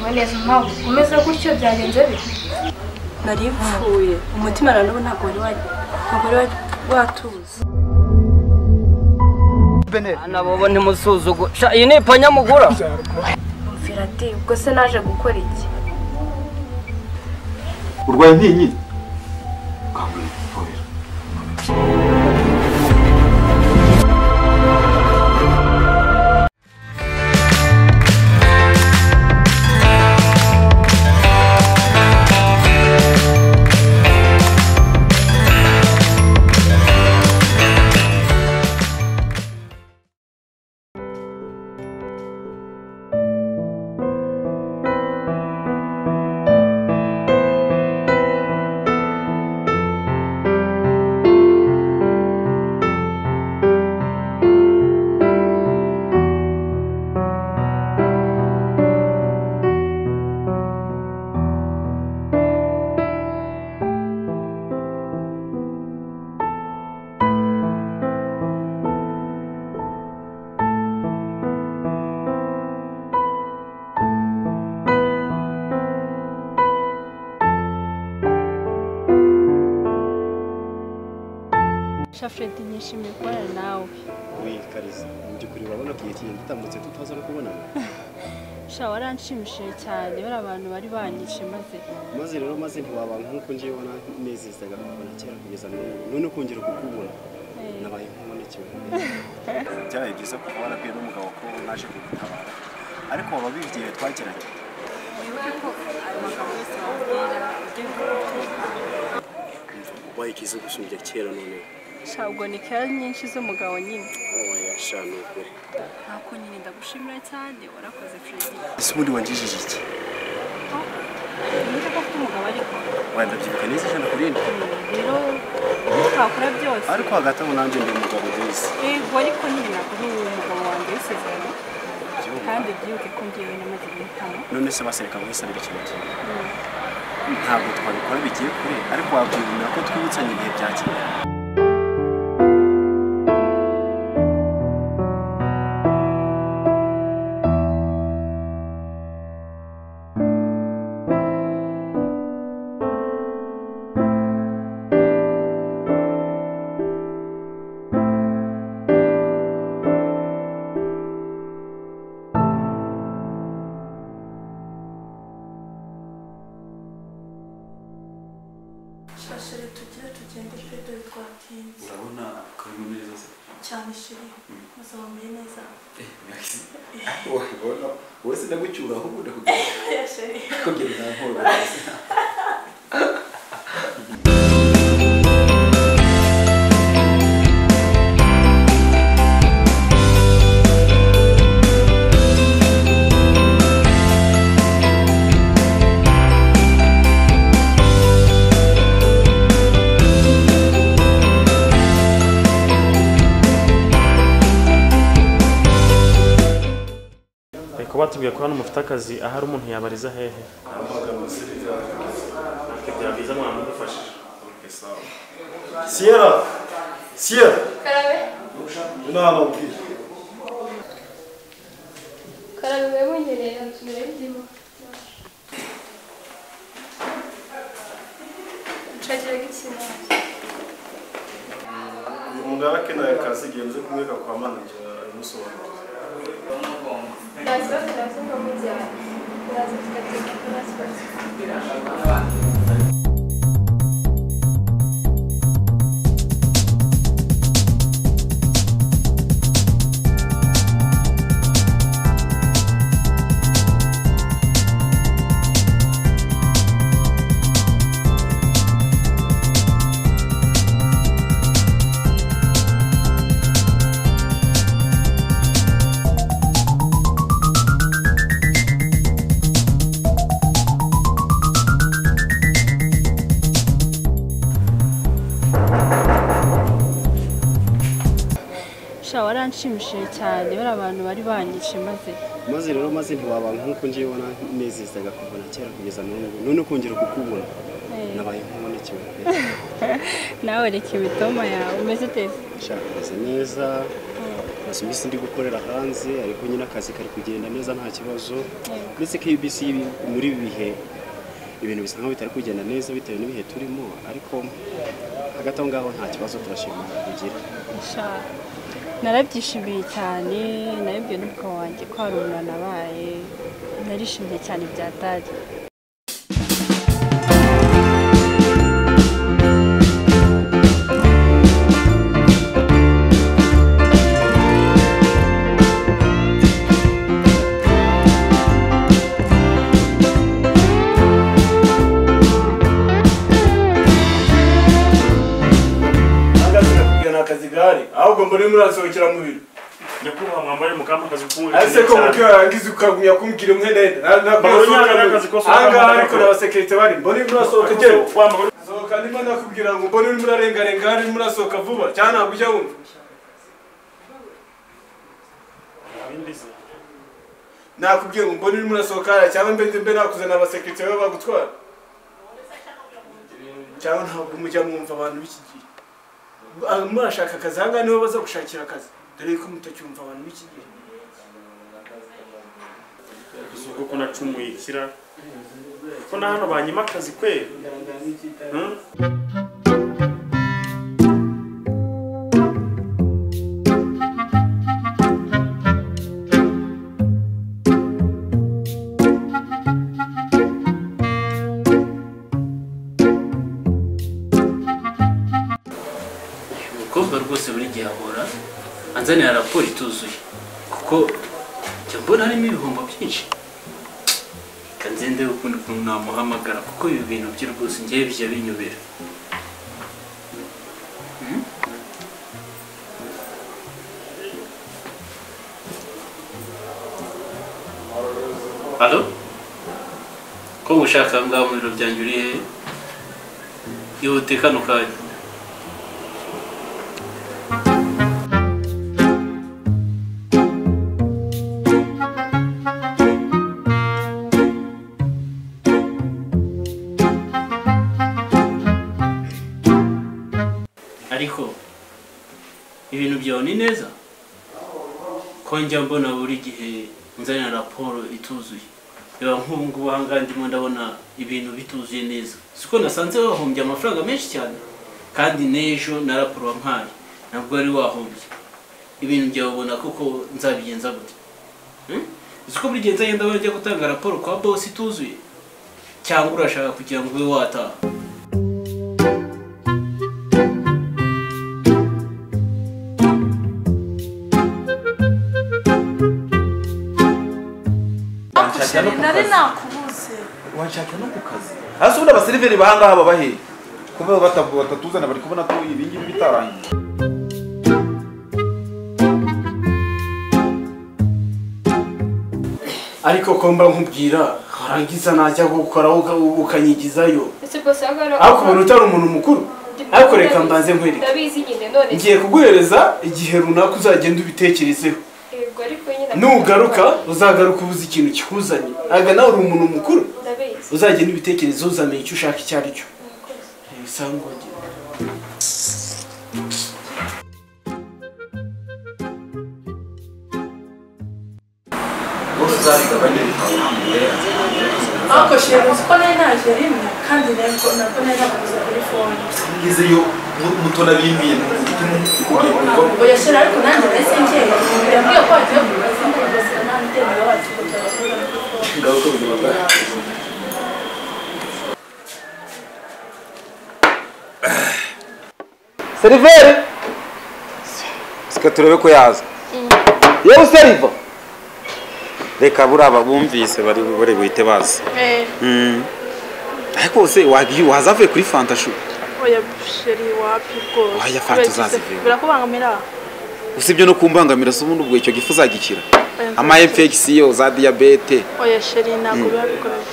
yawe neza mpawe umeze gutyo byagenze bite nari ipfuye umutima na n'ubu ntabwo wari wa- ntabwo wari watuza Ana bobo ni musuzugu. Sha iyi ni ipanya mugura. mvira ati ubwo se naje gukora iki urwaye intinyi ukangura ivuriro shafuredi nishimiye kubana nawe Uyu kariza mu by'ukuri urabona ko igihe kigenda gitambutse tutaza no kubonana sha waranshimishije cyane bariya abantu bari banyice maze maze rero maze ntiwaba nk'uko ngiye ubona nezezaga kubona kera kugeza n'ubu none ukongera kukubona nabaye nk'ubonekewe byabaye byiza kuba warabwiye n'umugabo ko naje kugutabara ariko waba wabibwiye twagiranye wibuke ko ayo magambo yose wabwira ujye ubaye ikiza gushinja kera none sha ubwo ni kera nyinshi z'umugabo nyine waya sha ni ukuri ntabwo nyine ndagushimira cyane warakoze fredi ese ubundi wangijije iki niba ufite umugabo ariko wenda byibuka neza ijana kuri rimwe rero ibyo twakora byose ariko hagati aho nanjye ndi umugabo bwiza yego ariko nyine ntabwo uri umugabo wanjye w'isezerano kandi byibuke ko ngewe namaze guhitamo none se basereka guhisabira ikintu kimwe ntabwo twabikora bigiye kure ariko wakwibonera ko twibutsanye ibihe bya kera shashire tugire tugende pe dore twatinze urabona akarimo neza se cyane shiri muzabamenye neza eh merci wabona wowe sinagucyura ahubwo ndakugenda ya shiri kugenda nankora reka batubwiye ko hano mufite akazi ahari umuntu yabariza hehe Ati, byabyiza mwadufashije siyera siyera karabe inama ubwira karabe wowe wenyine nturabizimo nshagira igitsina uyu mugabo akeneye akazi igihe nze kumweka kwa manajera aramusobanurira ndaza turaza nko mu gihe turaza tugateka kuri siporo sha waranshimishije cyane bariya abantu bari banyice maze maze rero maze ntiwaba nk'uko ngiye ubona nezezaga kubona kera kugeza n'ubu none ukongera kukubona nabaye nk'ubonekewe nawe reka imitoma yawe umeze teza sha umeze neza maze iminsi ndi gukorera hanze ariko nyine akazi kari kugenda neza nta kibazo ndetse KBC ibi- muri ibi bihe ibintu bisa nkaho bitari kugenda neza bitewe n'ibihe turimo ariko hagati aho ngaho nta kibazo turashima kugira sha narabyishimiye cyane nabibwiwe n'umwuka wanjye ko hari umuntu nabaye narishimye cyane bya dadi Nangazi nakubwira ni akazi gahari ahubwo mbona urimo urasohokera mu biro nyakubahwa mwambaye mukamba akazi k'uburinzi ese ko muke warangiza ukagumya kumbwira umwenenda Mbona unyanga n'akazi kose ahangaha wambaye ariko nako. n'abasekirite bari mbona urimo urasohoka Ariko gera wambaye sohoka ndimo nakubwira ngo mbona urimo urarengarenga hano urimo urasohoka vuba cyangwa ntabwo ujya wumva uburinzi. nakubwiye ngo mbona urimo urasohoka hariya cyangwa mbe mbe nakuzana abasekirite bawe bagutwara cyangwa ntabwo mujya mwumva abantu b'iki gihe Ah, murashaka akazi ahangaha niho baza gushakira akazi dore ko mutacyumva abantu b'iki gihe si uko nacumuye ikira ko na hano banyima akazi kwera Hmm? umukobwa rwose buri gihe ahora anzanira raporo ituzuye kuko njya mbona harimo ibihombo byinshi reka nzende ukundi kuntu namuhamagara kuko ibi bintu bye rwose ngewe bijya binyobera alo ko ushaka ngaho mu biro byanjye uri hehe ihute kano kanya ariko ibintu byawe ni neza ko njya mbona buri gihe nzanira raporo ituzuye reba nk'ubu ngubu aha ngaha ndimo ndabona ibintu bituzuye neza siko nasanze wahombye amafaranga menshi cyane kandi n'ejo na raporo wampaye ntabwo wari wahombye ibintu byawe ubona koko nzabigenza gute Hmm? uzi ko buri gihe nzagenda bajya gutanga raporo kwa bosi ituzuye cyangwa urashaka kugira ngo ube wataha Sheri, nari nakubuze wanshaka no ku kazi hasi ubundi abaseriveri bahangaha baba hehe kuba batavu batatuzana bari kubona ko ibi ngibi bitarangiye ariko ko mba nkubwira warangiza najya gukora uka- ukanyigizayo Ese rwose aha ngaha ariko ubona utari umuntu mukuru ariko reka mbanze nkwereke ndabizi nyine none ngiye kuguhereza igihe runaka uzagenda ubitekerezeho yego ariko nyine nugaruka uzagaruka ubuze ikintu kikuzanye aga nawe uri umuntu mukuru ndabizi uzagenda ubitekerezeho uzamenya icyo ushaka icyo ari cyo isangwage bose uzabiga bane bikaba ariko sheri uzi ko nari naje rimwe kandi nabwo nabwo nari nakubuze kuri fone ngezeyo mutona bimbintu ugiye kumva ubwo yasheri ariko nanjye nahise ngeye yambwiye ko wagiye kubaza ngo rwose nta mutemero wacu ngo turakubura kuri fone ngaho ko bibaga seriveri sika turebe ko yaza yewe useriva reka buraba bumvise bari bari buhite baza Mm. ariko se wagiye waza avuye kuri fantashu oya sheri wapi rwose Oya, fata uzazive. birakubangamira usibye no kumbangamira se ubundi ubwo icyo gifu uzagikira ama infection za diabete oya sheri ntabwo biba bigoranye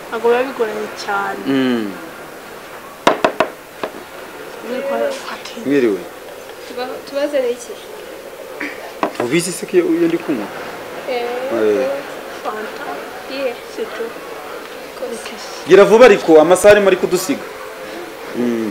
ntabwo biba bigoranye cyane Mm. niko twatinya mwiriwe tubazaniye iki ubizi se ko iyo iyo ndi kunywa eee fanta yewe sito rwose gira vuba ariko amasaha arimo ari kudusiga Mm.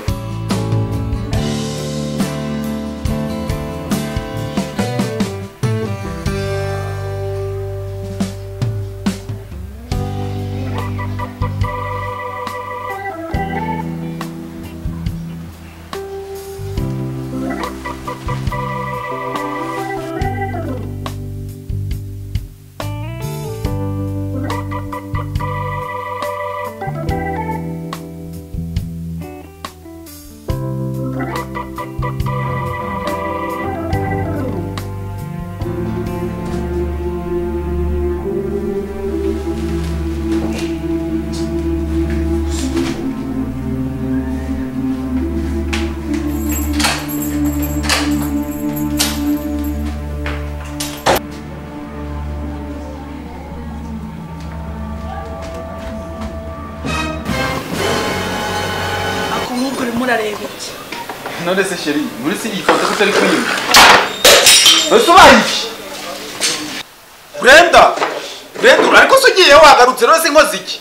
ako nk'ubwo urimo urareba iki none se sheri muri si iyi foto ko utari kuyimva ese ubaye iki brenda brenda urariko se ugiye wagarutse none se nkoze iki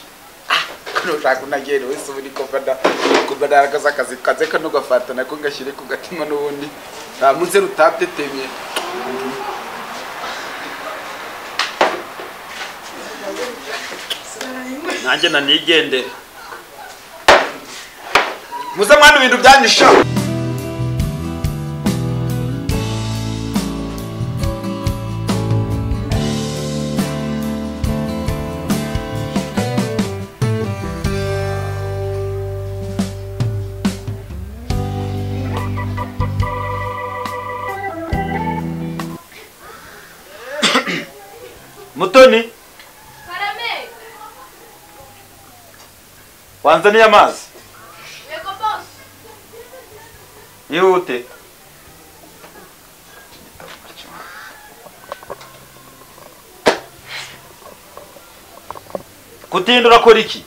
nushaka unagere wese ubu niko mbada kubadaragaza akazi kaze kano gafata nako ngashyire ku gatima n'ubundi nta munsi rutatetemye nanjye nanigendere muze mwana ibintu byanyisha mutoni Karame, wanzaniye amazi yego boss. Ihute. Kutinda urakora iki?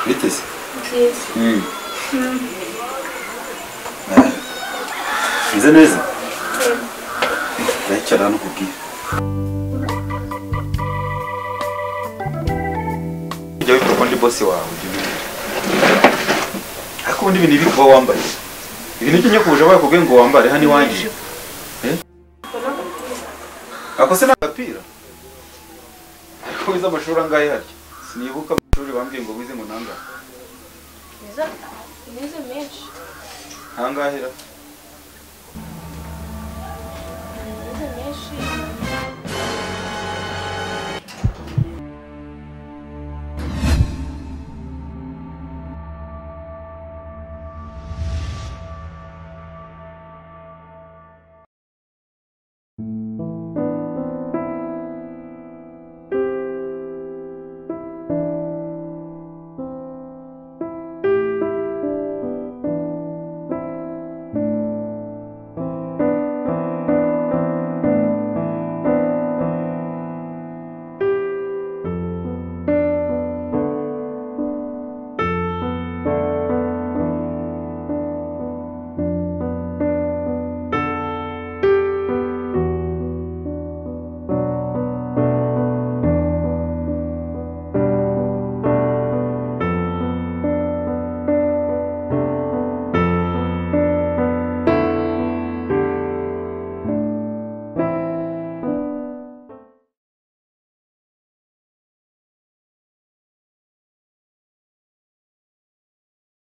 biteze Nziza. Mm. nze neza ndayicara hano kubwira Jya wita ko ndi bosi wawe ujya ubibwira. Ariko ubundi ibintu ibi kuba wambaye ibintu by'inyakuje bakubwiye ngo wambare hano iwanjye ako se n'agapira ariko wize amashuri angahe harya sinibuka amashuri bambwiye ngo wize ngo nangahe Nziza. Nize menshi. ntangahera